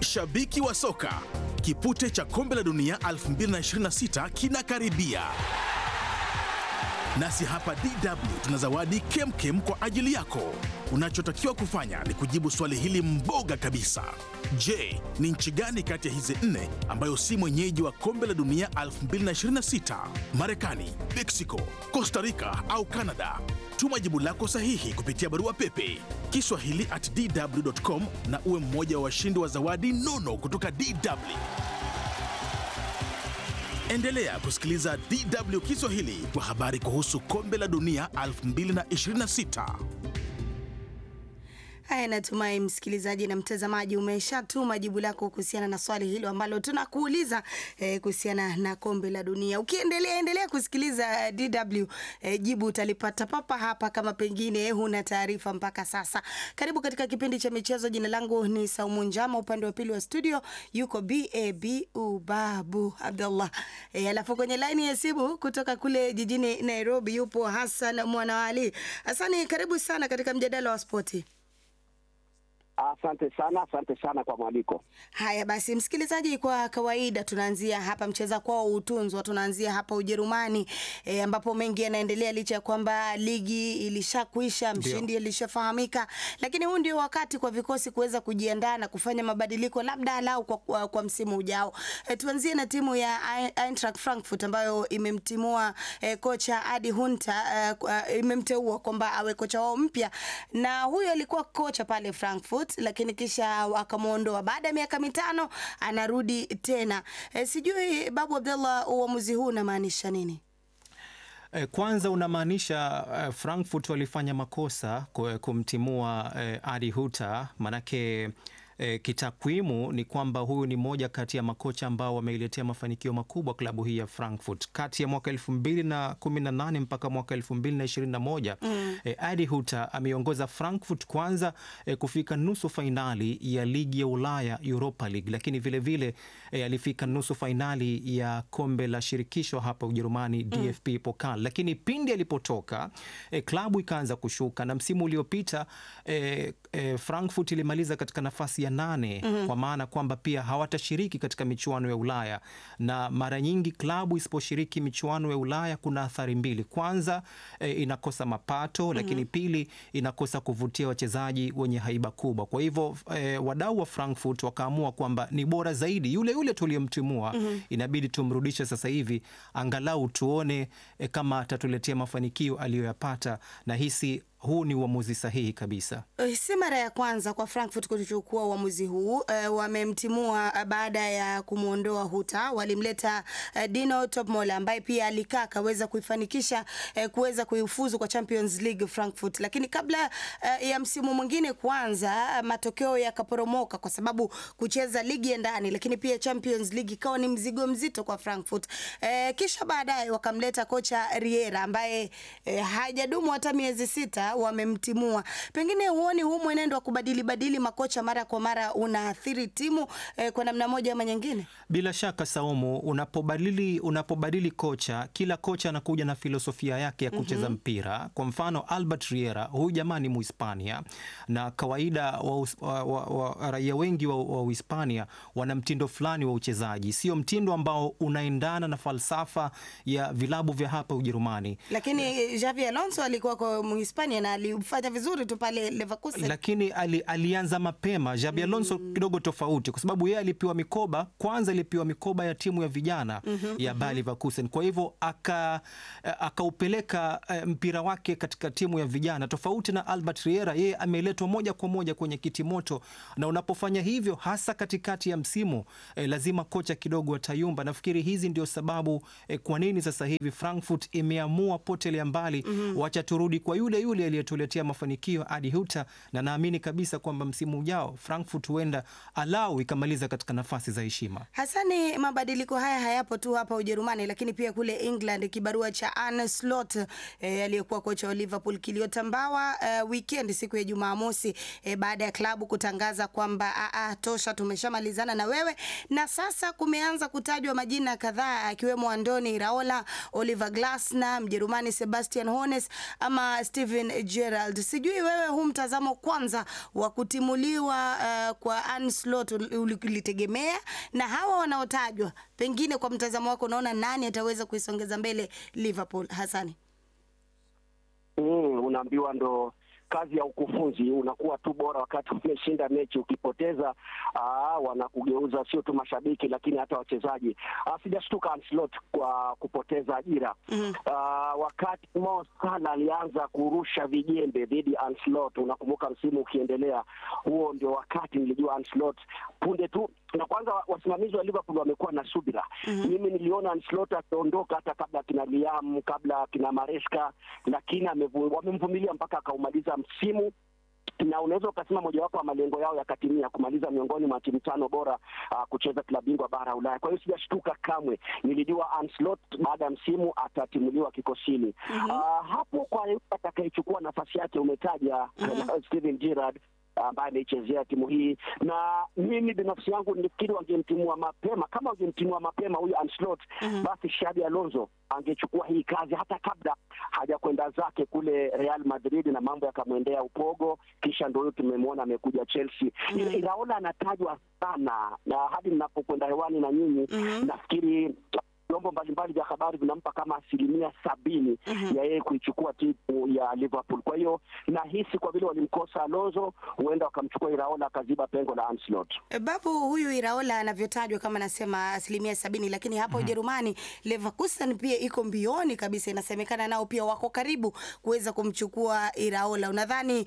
Mashabiki wa soka, kipute cha kombe la dunia 2026 kinakaribia. Nasi hapa DW tuna zawadi kemkem kwa ajili yako. Unachotakiwa kufanya ni kujibu swali hili mboga kabisa. Je, ni nchi gani kati ya hizi nne ambayo si mwenyeji wa kombe la dunia 2026? Marekani, Mexico, Costa Rica au Canada? Tuma jibu lako sahihi kupitia barua pepe kiswahili at dw.com na uwe mmoja wa washindi wa zawadi nono kutoka DW. Endelea kusikiliza DW Kiswahili kwa habari kuhusu kombe la dunia 2026. Haya, natumai msikilizaji na mtazamaji umeshatuma jibu lako kuhusiana na swali hilo ambalo tunakuuliza eh, kuhusiana na kombe la dunia. Ukiendelea endelea kusikiliza DW eh, jibu utalipata papa hapa, kama pengine huna taarifa mpaka sasa. Karibu katika kipindi cha michezo. Jina langu ni Saumu Njama, upande wa pili wa studio yuko BAB Ubabu Abdullah. Eh, alafu kwenye laini ya simu kutoka kule jijini Nairobi yupo Hassan Mwanawali. Hassani, karibu sana katika mjadala wa spoti. Asante sana, asante sana kwa mwaliko. Haya basi, msikilizaji, kwa kawaida tunaanzia hapa mcheza kwao utunzwa, tunaanzia hapa Ujerumani e, ambapo mengi yanaendelea licha ya kwamba ligi ilishakwisha, mshindi ilishafahamika, lakini huu ndio wakati kwa vikosi kuweza kujiandaa na kufanya mabadiliko labda alau kwa, kwa, kwa msimu ujao. E, tuanzie na timu ya Eintracht Frankfurt ambayo imemtimua e, kocha Adi Hunter e, imemteua kwamba awe kocha wao mpya, na huyo alikuwa kocha pale Frankfurt lakini kisha wakamwondoa baada ya miaka mitano anarudi tena. E, sijui Babu Abdallah, uamuzi huu unamaanisha nini? Kwanza unamaanisha uh, Frankfurt walifanya makosa kumtimua uh, Adi Huta manake E, kitakwimu ni kwamba huyu ni moja kati ya makocha ambao wameiletea mafanikio makubwa klabu hii ya Frankfurt kati ya mwaka 2018 mpaka mwaka 2021. Mm. E, Adi Huta ameongoza Frankfurt kwanza e, kufika nusu fainali ya ligi ya Ulaya Europa League, lakini vilevile vile, e, alifika nusu fainali ya kombe la shirikisho hapa Ujerumani mm. DFB Pokal, lakini pindi alipotoka e, klabu ikaanza kushuka na msimu uliopita e, e, Frankfurt ilimaliza katika nafasi ya nane mm -hmm. Kwa maana kwamba pia hawatashiriki katika michuano ya Ulaya, na mara nyingi klabu isiposhiriki michuano ya Ulaya kuna athari mbili. Kwanza e, inakosa mapato mm -hmm. Lakini pili inakosa kuvutia wachezaji wenye haiba kubwa. Kwa hivyo e, wadau wa Frankfurt wakaamua kwamba ni bora zaidi yule yule tuliyemtimua mm -hmm. Inabidi tumrudishe sasa hivi angalau tuone e, kama atatuletea mafanikio aliyoyapata na hisi huu ni uamuzi sahihi kabisa. Si mara ya kwanza kwa Frankfurt kuchukua uamuzi huu. Uh, wamemtimua uh, baada ya kumwondoa Huta, walimleta uh, Dino Topmol ambaye pia alikaa akaweza kuifanikisha uh, kuweza kuifuzu kwa Champions League Frankfurt, lakini kabla uh, ya msimu mwingine kuanza, uh, matokeo yakaporomoka kwa sababu kucheza ligi ya ndani, lakini pia Champions League ikawa ni mzigo mzito kwa Frankfurt. Uh, kisha baadaye wakamleta kocha Riera ambaye uh, hajadumu hata miezi sita wamemtimua. Pengine huoni huu mwenendo wa kubadili badili makocha mara kwa mara unaathiri timu eh, kwa namna moja ama nyingine? Bila shaka Saumu, unapobadili unapobadili kocha, kila kocha anakuja na filosofia yake ya kucheza mm -hmm. mpira. Kwa mfano Albert Riera, huyu jamaa ni Muhispania na kawaida wa, wa, wa, wa, raia wengi wa, wa Uhispania wana mtindo fulani wa uchezaji, sio mtindo ambao unaendana na falsafa ya vilabu vya hapa Ujerumani. Lakini Xavi Alonso alikuwa kwa Muhispania na alifanya vizuri tu pale Leverkusen, lakini ali, alianza mapema. Xabi Alonso mm. kidogo tofauti, kwa sababu yeye alipewa mikoba kwanza, alipewa mikoba ya timu ya vijana mm -hmm, ya Bayer Leverkusen. Kwa hivyo akaupeleka aka mpira wake katika timu ya vijana, tofauti na Albert Riera, yeye ameletwa moja kwa moja kwenye kitimoto, na unapofanya hivyo hasa katikati ya msimu eh, lazima kocha kidogo atayumba. Nafikiri hizi ndio sababu eh, kwa nini sasa hivi Frankfurt imeamua potelea mbali mm -hmm, wacha turudi kwa yule yule aliyetuletea mafanikio Adi Huta, na naamini kabisa kwamba msimu ujao Frankfurt huenda alau ikamaliza katika nafasi za heshima. Hasani, mabadiliko haya hayapo tu hapa Ujerumani, lakini pia kule England. Kibarua cha Arne Slot eh, aliyekuwa kocha wa Liverpool kiliotambawa eh, weekend siku ya Jumamosi eh, baada ya klabu kutangaza kwamba a tosha, tumeshamalizana na wewe, na sasa kumeanza kutajwa majina kadhaa akiwemo Andoni Iraola, Oliver Glasner, Mjerumani Sebastian Hoeneß ama Steven Gerald, sijui wewe huu mtazamo kwanza wa kutimuliwa uh, kwa Arne Slot ulitegemea, na hawa wanaotajwa, pengine kwa mtazamo wako unaona nani ataweza kuisongeza mbele Liverpool? Hasani. Mm, unaambiwa ndo kazi ya ukufunzi, unakuwa tu bora wakati umeshinda mechi. Ukipoteza aa, wanakugeuza sio tu mashabiki, lakini hata wachezaji. Sijashtuka Anslot kwa kupoteza ajira mm -hmm. Wakati Mo Salah alianza kurusha vijembe dhidi ya Anslot, unakumbuka msimu ukiendelea, huo ndio wakati nilijua Anslot punde tu na kwanza wasimamizi wa Liverpool wamekuwa na subira. mm -hmm. Mimi niliona Ancelotti akiondoka hata kabla kina Liam, kabla kina Maresca, lakini wamemvumilia mpaka akaumaliza msimu na unaweza ukasema mojawapo wa malengo yao yakatimia, kumaliza miongoni mwa timu tano bora uh, kucheza klabu bingwa bara Ulaya. Kwa hiyo sijashtuka kamwe, nilijua Ancelotti baada ya msimu atatimuliwa kikosini. mm -hmm. uh, hapo kwa atakayechukua nafasi yake umetaja mm -hmm. Steven Gerrard ambaye ameichezea timu hii, na mimi binafsi yangu nilifikiri wangemtimua mapema. Kama wangemtimua mapema huyu Ancelotti, mm -hmm. basi Xabi Alonso angechukua hii kazi hata kabla hajakwenda zake kule Real Madrid na mambo yakamwendea upogo, kisha ndio huyo tumemwona amekuja Chelsea. mm -hmm. Iraola anatajwa sana na hadi ninapokwenda hewani na nyinyi, mm -hmm. nafikiri vyombo mbalimbali vya habari vinampa kama asilimia sabini mm -hmm. ya yeye kuichukua timu ya Liverpool. Kwa hiyo nahisi kwa vile walimkosa Alonso, huenda wakamchukua Iraola akaziba pengo la Ancelotti. E, babu huyu Iraola anavyotajwa kama nasema asilimia sabini, lakini hapa Ujerumani mm -hmm. Leverkusen pia iko mbioni kabisa, inasemekana nao pia wako karibu kuweza kumchukua Iraola. Unadhani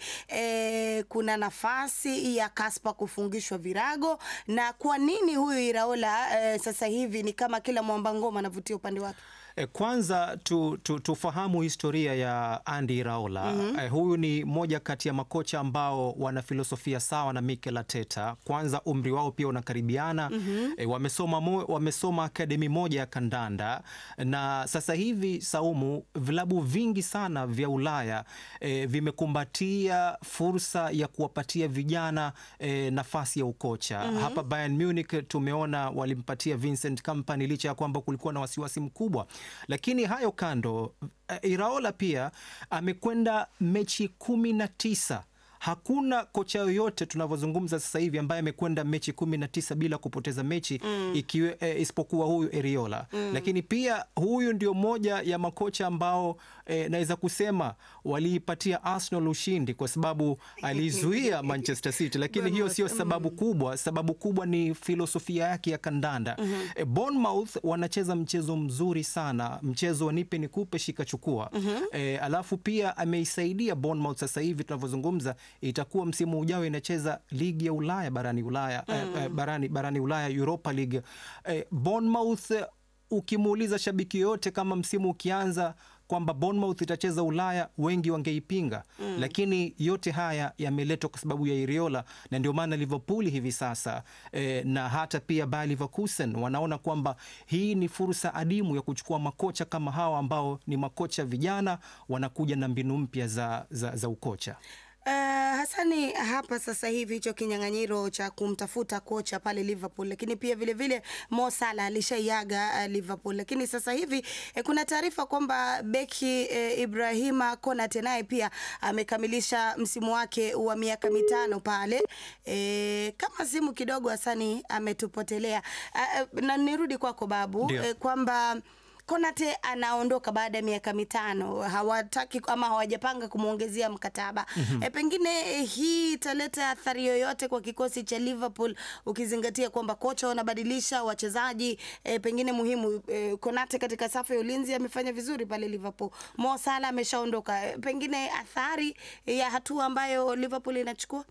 eh, kuna nafasi ya Kaspa kufungishwa virago, na kwa nini huyu Iraola eh, sasa hivi ni kama kila mwamba anavutia upande wake. Kwanza tu, tu, tufahamu historia ya Andy Iraola. mm -hmm. Huyu ni moja kati ya makocha ambao wana filosofia sawa na Mikel Arteta. Kwanza umri wao pia unakaribiana. mm -hmm. E, wamesoma, mo, wamesoma akademi moja ya kandanda na sasa hivi Saumu, vilabu vingi sana vya Ulaya e, vimekumbatia fursa ya kuwapatia vijana e, nafasi ya ukocha. mm -hmm. Hapa Bayern Munich tumeona walimpatia Vincent Kompany licha ya kwamba kulikuwa na wasiwasi mkubwa lakini hayo kando, Iraola pia amekwenda mechi kumi na tisa. Hakuna kocha yoyote tunavyozungumza sasa hivi ambaye amekwenda mechi kumi na tisa bila kupoteza mechi mm. ikiwe, e, isipokuwa huyu Eriola mm. Lakini pia huyu ndio moja ya makocha ambao e, naweza kusema waliipatia Arsenal ushindi kwa sababu alizuia Manchester City, lakini hiyo sio sababu kubwa. Sababu kubwa ni filosofia yake ya kandanda mm -hmm. E, Bournemouth wanacheza mchezo mzuri sana, mchezo wa nipe nikupe shika chukua mm -hmm. E, alafu pia ameisaidia Bournemouth sasa hivi tunavyozungumza itakuwa msimu ujao inacheza ligi ya Ulaya barani Ulaya mm. eh, barani, barani Ulaya Europa League eh, Bournemouth ukimuuliza shabiki yoyote kama msimu ukianza kwamba Bournemouth itacheza Ulaya, wengi wangeipinga mm. Lakini yote haya yameletwa kwa sababu ya Iriola, na ndio maana Liverpool hivi sasa eh, na hata pia Bayer Leverkusen wanaona kwamba hii ni fursa adimu ya kuchukua makocha kama hawa ambao ni makocha vijana, wanakuja na mbinu mpya za, za, za ukocha. Uh, Hasani, hapa sasa hivi hicho kinyang'anyiro cha kumtafuta kocha pale Liverpool, lakini pia vile vile Mo Salah alishaiaga uh, Liverpool, lakini sasa hivi eh, kuna taarifa kwamba beki eh, Ibrahima Konate naye pia amekamilisha msimu wake wa miaka mitano pale eh, kama simu kidogo Hasani ametupotelea. Uh, na nirudi kwako Babu eh, kwamba Konate anaondoka baada ya miaka mitano, hawataki ama hawajapanga kumwongezea mkataba mm -hmm. E, pengine hii italeta athari yoyote kwa kikosi cha Liverpool ukizingatia kwamba kocha wanabadilisha wachezaji e, pengine muhimu e, Konate katika safu ya ulinzi amefanya vizuri pale Liverpool. Mo Salah ameshaondoka, e, pengine athari ya hatua ambayo Liverpool inachukua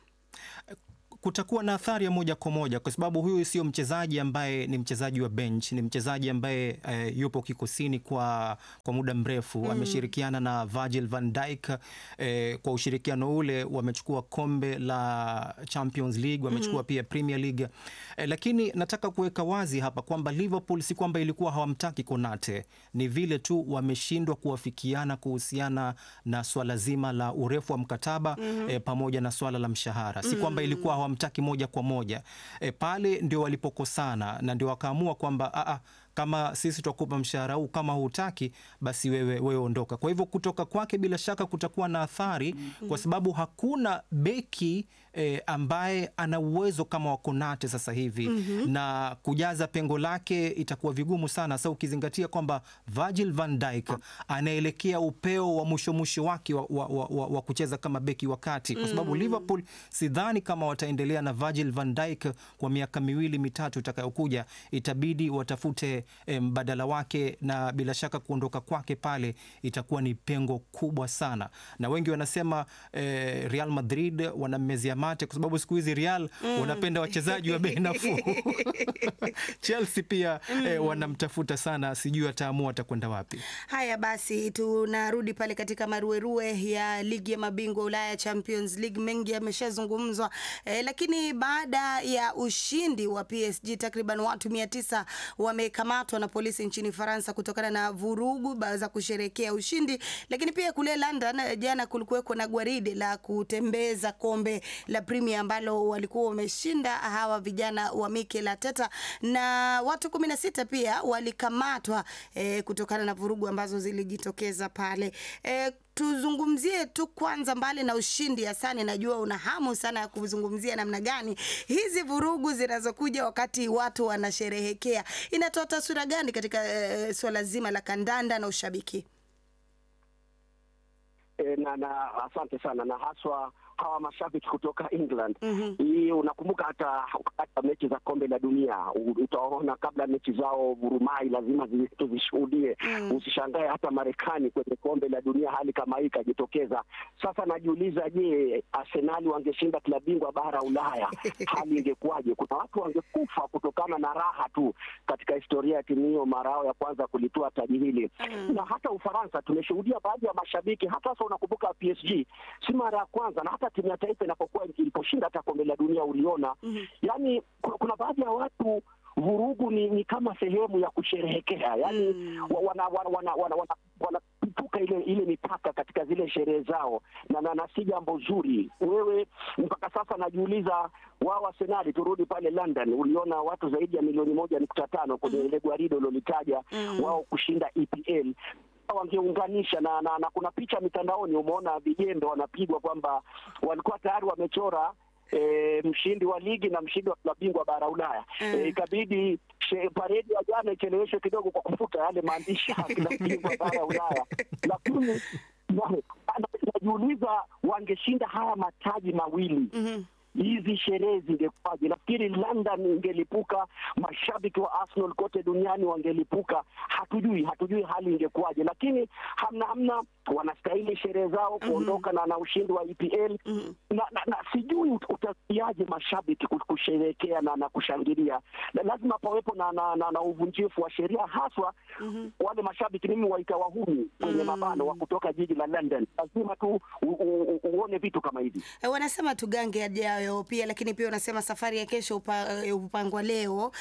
kutakuwa na athari ya moja kwa moja kwa sababu huyu sio mchezaji ambaye ni mchezaji wa bench, ni mchezaji ambaye e, yupo kikosini kwa, kwa muda mrefu mm. Ameshirikiana na Virgil van Dijk e, kwa ushirikiano ule wamechukua kombe la Champions League, wamechukua mm. pia Premier League e, lakini nataka kuweka wazi hapa kwamba Liverpool si kwamba ilikuwa hawamtaki Konate, ni vile tu wameshindwa kuwafikiana kuhusiana na swala zima la urefu wa mkataba mm. e, pamoja na swala la mshahara, si kwamba ilikuwa mtaki moja kwa moja e, pale ndio walipokosana na ndio wakaamua kwamba kama sisi tutakupa mshahara huu, kama hutaki basi wewe, wewe ondoka. Kwa hivyo kutoka kwake bila shaka kutakuwa na athari kwa sababu hakuna beki eh, ambaye ana uwezo kama wa Konate sasa hivi na kujaza pengo lake itakuwa vigumu sana, sasa ukizingatia kwamba Virgil van Dijk anaelekea upeo wa mwisho mwisho wake wa, wa, wa, wa, wa kucheza kama beki wa kati, kwa sababu Liverpool sidhani kama wataendelea na Virgil van Dijk kwa miaka miwili mitatu itakayokuja. Itabidi watafute eh, mbadala wake, na bila shaka kuondoka kwake pale itakuwa ni pengo kubwa sana, na wengi wanasema eh, Real Madrid wanammezia mate kwa sababu siku hizi Real wanapenda wachezaji wa bei nafuu. Chelsea pia eh, wanamtafuta sana, sijui ataamua atakwenda wapi. Haya basi, tunarudi pale katika maruerue ya ligi ya mabingwa Ulaya Champions League. Mengi yameshazungumzwa eh, lakini baada ya ushindi wa PSG takriban watu mia tisa wamekamatwa na polisi nchini Faransa kutokana na vurugu ba- za kusherekea ushindi. Lakini pia kule London eh, jana kulikuweko na gwaride la kutembeza kombe la Premier ambalo walikuwa wameshinda hawa vijana wa Mikel Arteta na watu kumi na sita pia walikamatwa eh, kutokana na vurugu ambazo zilijitokeza pale eh, tuzungumzie tu kwanza, mbali na ushindi Hasani, najua una hamu sana ya kuzungumzia namna gani hizi vurugu zinazokuja wakati watu wanasherehekea inatoa taswira gani katika eh, suala zima la kandanda na ushabiki? E, na, na asante sana na haswa hawa mashabiki kutoka England Mhm. hii unakumbuka hata hata mechi za kombe la dunia u- utaona kabla mechi zao vurumai lazima zi- tuzishuhudie. Mm. Usishangae hata Marekani kwenye kombe la dunia hali kama hii ikajitokeza. Sasa najiuliza, je, Arsenali wangeshinda klabu bingwa bara Ulaya hali ingekuwaje? Kuna watu wangekufa kutokana na raha tu katika historia ya timu hiyo mara yao ya kwanza kulitoa taji hili Mm. na hata Ufaransa tumeshuhudia baadhi ya mashabiki, hata sasa unakumbuka PSG si mara ya kwanza, na hata timu ya taifa inapokuwa iliposhinda hata kombe la dunia uliona, Mhm. yani kuna, kuna baadhi ya watu vurugu ni, ni kama sehemu ya kusherehekea yani Mm. wa- wana wana wana, wana, wana, wanapuka ile ile mipaka katika zile sherehe zao na, na, na si jambo zuri. Wewe mpaka sasa najiuliza, wao Arsenali, turudi pale London, uliona watu zaidi ya milioni moja nukta tano kwenye ile gwaride ulilolitaja Mm. wao kushinda EPL wangeunganisha na, na, na kuna picha mitandaoni umeona vijembe wanapigwa kwamba walikuwa tayari wamechora E, mshindi wa ligi na mshindi wa klabu bingwa bara Ulaya Mm. e, ikabidi she- paredi ya jana icheleweshwe kidogo kwa kufuta yale maandishi ya klabu bingwa bara Ulaya, lakini na- na- najiuliza wangeshinda haya mataji mawili Mhm. hizi sherehe zingekuwaje? Nafikiri London ingelipuka, mashabiki wa Arsenal kote duniani wangelipuka. Hatujui, hatujui hali ingekuwaje, lakini hamna hamna, wanastahili sherehe zao kuondoka na, na ushindi wa EPL Mhm. na, na, na sijui ut- utasikiaje mashabiki ku- kusherehekea na, na kushangilia. Na lazima pawepo na, na, na, na uvunjifu wa sheria haswa Mhm. wale mashabiki mimi waita wahuni kwenye Mm. mabano wa kutoka jiji la London. Lazima tu u, u, u, uone vitu kama hivi. Eh, wanasema tugange yajayo pia, lakini pia wanasema safari ya kesho upa, eh, upangwa leo.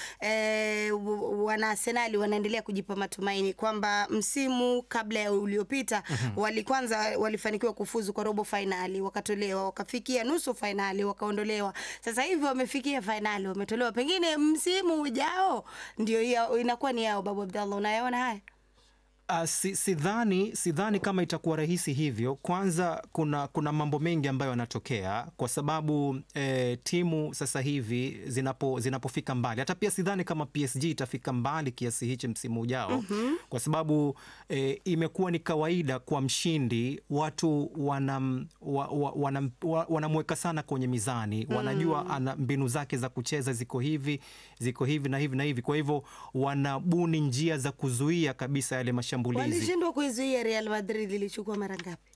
E, wana Arsenali wanaendelea kujipa matumaini kwamba msimu kabla ya uliopita wali kwanza walifanikiwa kufuzu kwa robo fainali, wakatolewa, wakafikia nusu fainali, wakaondolewa. Sasa hivi wamefikia fainali, wametolewa. Pengine msimu ujao ndio hiyo inakuwa ni yao. Babu Abdallah, unayaona haya? Uh, si, sidhani sidhani kama itakuwa rahisi hivyo. Kwanza kuna, kuna mambo mengi ambayo yanatokea kwa sababu eh, timu sasa hivi zinapo, zinapofika mbali, hata pia sidhani kama PSG itafika mbali kiasi hichi msimu ujao kwa sababu eh, imekuwa ni kawaida kwa mshindi watu wanam, wa, wa, wanam, wa, wanamweka sana kwenye mizani, wanajua ana mbinu zake za kucheza ziko hivi ziko hivi na hivi na hivi, kwa hivyo wanabuni njia za kuzuia kabisa yale mashambulizi. Walishindwa kuizuia Real Madrid, ilichukua mara ngapi?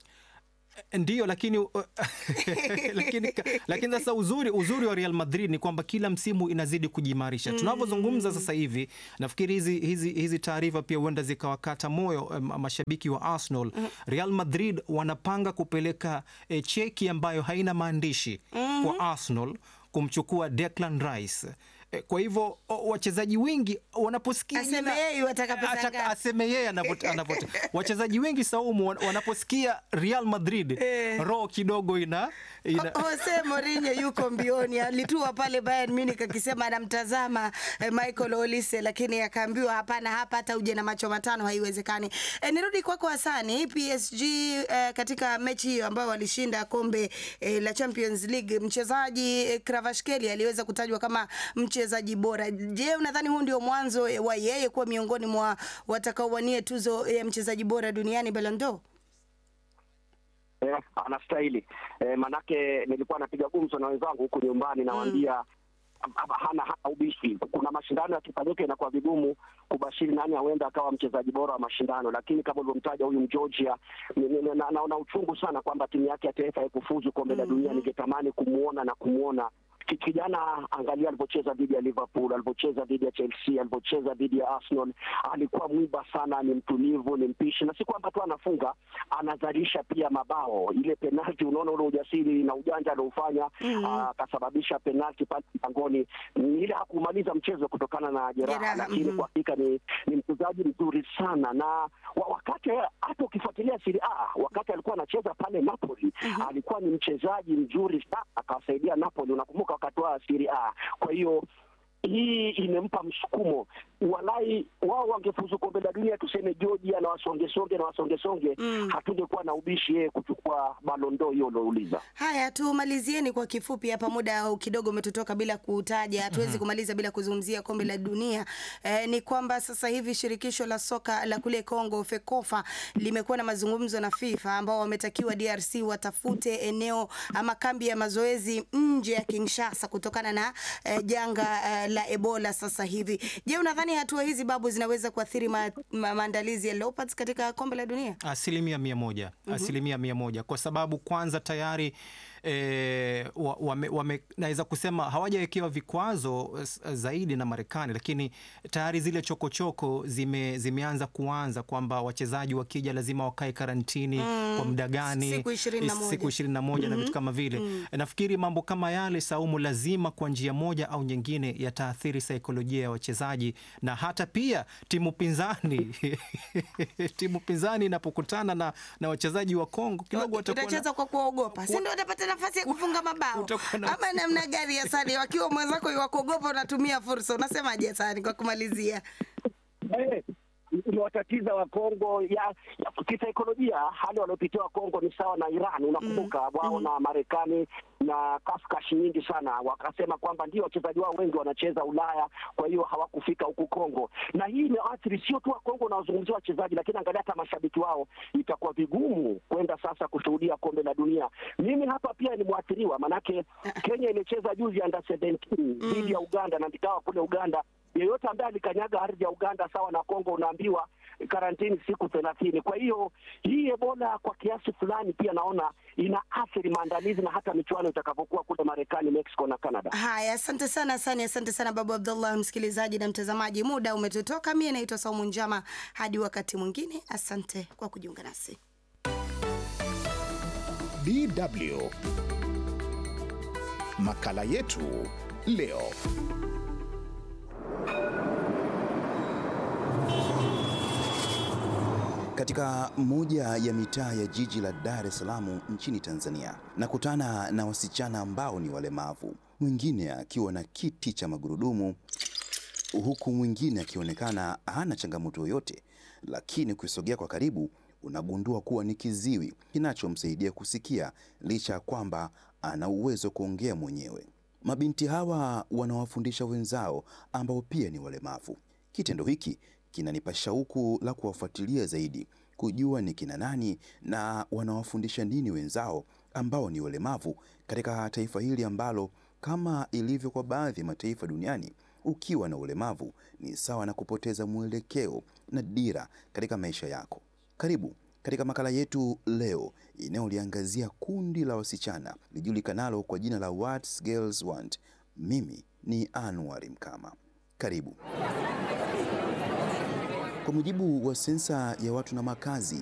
Ndiyo, lakini lakini lakini sasa uzuri uzuri wa Real Madrid ni kwamba kila msimu inazidi kujimarisha. Tunavyozungumza sasa hivi, nafikiri hizi hizi hizi taarifa pia huenda zikawakata moyo em, mashabiki wa Arsenal. Real Madrid wanapanga kupeleka eh, cheki ambayo haina maandishi kwa Arsenal kumchukua Declan Rice Eh, Kwa hivyo o- wachezaji wengi wanaposikia Aseme jina- yeye wataka pesa ataka- ngapi? aseme yeye anavyo- anavyo- wachezaji wengi Saumu wan- wanaposikia Real Madrid Eh. roho kidogo ina, ina O- Jose Mourinho yuko mbioni, alitua pale Bayern Munich akisema anamtazama eh, Michael Olise, lakini akaambiwa hapana, hapa hata uje na macho matano haiwezekani. Eh, nirudi kwako Hasani, PSG eh, katika mechi hiyo ambayo walishinda kombe eh, la Champions League, mchezaji eh, Kvaratskhelia aliweza kutajwa kama mchezaji bora. Je, unadhani huu ndio mwanzo wa yeye kuwa miongoni mwa watakaowania tuzo ya mchezaji bora duniani Ballon d'Or? eh, anastahili eh, manake nilikuwa napiga gumzo na wenzangu huku nyumbani nawaambia mm. hana hana ubishi. Kuna mashindano yakifanyika inakuwa vigumu kubashiri nani huenda akawa mchezaji bora wa mashindano, lakini kama ulivyomtaja huyu Mgeorgia, ni- ni- na- naona uchungu sana kwamba timu yake ya taifa haikufuzu kombe la dunia. Ningetamani kumwona na kumwona Ki- kijana angalia alivyocheza dhidi ya Liverpool, alivyocheza dhidi ya Chelsea, alivyocheza dhidi ya Arsenal. Alikuwa mwiba sana, ni mtulivu, ni mpishi, na si kwamba tu anafunga, anazalisha pia mabao. Ile penalti, unaona ule ujasiri na ujanja aliofanya, akasababisha penalti pale mlangoni. Ni Ile hakumaliza mchezo kutokana na jeraha, Jeraha, lakini mhm. kwa hakika ni, ni mchezaji mzuri sana na wa, wakati hata ukifuatilia Serie A wakati alikuwa anacheza pale Napoli alikuwa ni mchezaji mzuri sana, akawasaidia Napoli. Unakumbuka wakati wa Serie A. Kwa hiyo hii imempa msukumo. Walai wao wangefuzu kombe la dunia, tuseme Georgia na wasongesonge na wasongesonge, hatungekuwa na ubishi yeye kuchukua balondo hiyo uliouliza. Haya, tumalizieni kwa kifupi hapa, muda kidogo umetutoka bila kutaja, hatuwezi kumaliza bila kuzungumzia kombe la dunia. Eh, ni kwamba sasa hivi shirikisho la soka la kule Kongo FEKOFA limekuwa na mazungumzo na FIFA ambao wametakiwa DRC watafute eneo ama kambi ya mazoezi nje ya Kinshasa kutokana na eh, janga eh, la Ebola sasa hivi. Je, unadhani hatua hizi babu zinaweza kuathiri ma, ma, maandalizi ya Leopards katika kombe la dunia? Asilimia mia moja asilimia mia moja kwa sababu kwanza tayari e, wame, wame, naweza kusema hawajawekewa vikwazo s- zaidi na Marekani, lakini tayari zile chokochoko zime, zimeanza kuanza kwamba wachezaji wakija lazima wakae karantini kwa muda gani, Siku ishirini na moja. siku ishirini na moja na vitu kama vile. Nafikiri mambo kama yale Saumu, lazima kwa njia moja au nyingine yataathiri saikolojia ya wachezaji na hata pia timu pinzani timu pinzani inapokutana na, na wachezaji wa Kongo kidogo watakuwa na- utacheza kwa kuogopa, si ndio? Utapata nafasi ya kufunga mabao Utakuwa na- ama namna gani? Hasani, wakiwa mwenzako iwakuogopa, unatumia fursa. Unasemaje Hasani, kwa kumalizia? Eh, imewatatiza Wakongo ya, ya kisaikolojia. Hali waliopitia Wakongo ni sawa na Iran, unakumbuka wao na Marekani na kafkashi nyingi sana, wakasema kwamba ndio wachezaji wao wengi wanacheza Ulaya, kwa hiyo hawakufika huku Kongo, na hii imeathiri sio tu Wakongo unaozungumzia wachezaji, lakini angalia hata mashabiki wao, itakuwa vigumu kwenda sasa kushuhudia kombe la dunia. Mimi hapa pia ni mwathiriwa, manake Kenya imecheza juzi under 17 dhidi ya Uganda na nikawa kule Uganda yeyote ambaye alikanyaga ardhi ya Uganda sawa na Kongo unaambiwa karantini siku thelathini. Kwa hiyo hii Ebola kwa kiasi fulani pia naona ina athiri maandalizi na hata michuano itakapokuwa kule Marekani, Mexico na Canada. Haya, asante sana Hasani, asante sana Babu Abdullah. Msikilizaji na mtazamaji, muda umetutoka. Mie naitwa Saumu Njama, hadi wakati mwingine. Asante kwa kujiunga nasi. DW makala yetu leo. Katika moja ya mitaa ya jiji la Dar es Salaam nchini Tanzania, nakutana na wasichana ambao ni walemavu, mwingine akiwa na kiti cha magurudumu, huku mwingine akionekana hana changamoto yoyote, lakini ukisogea kwa karibu unagundua kuwa ni kiziwi kinachomsaidia kusikia licha ya kwamba ana uwezo wa kuongea mwenyewe. Mabinti hawa wanawafundisha wenzao ambao pia ni walemavu. Kitendo hiki kinanipa shauku la kuwafuatilia zaidi, kujua ni kina nani na wanawafundisha nini wenzao ambao ni walemavu katika taifa hili ambalo kama ilivyo kwa baadhi ya mataifa duniani, ukiwa na ulemavu ni sawa na kupoteza mwelekeo na dira katika maisha yako. Karibu katika makala yetu leo inayoliangazia kundi la wasichana lijulikanalo kwa jina la What Girls Want. Mimi ni Anwar Mkama. Karibu. Kwa mujibu wa sensa ya watu na makazi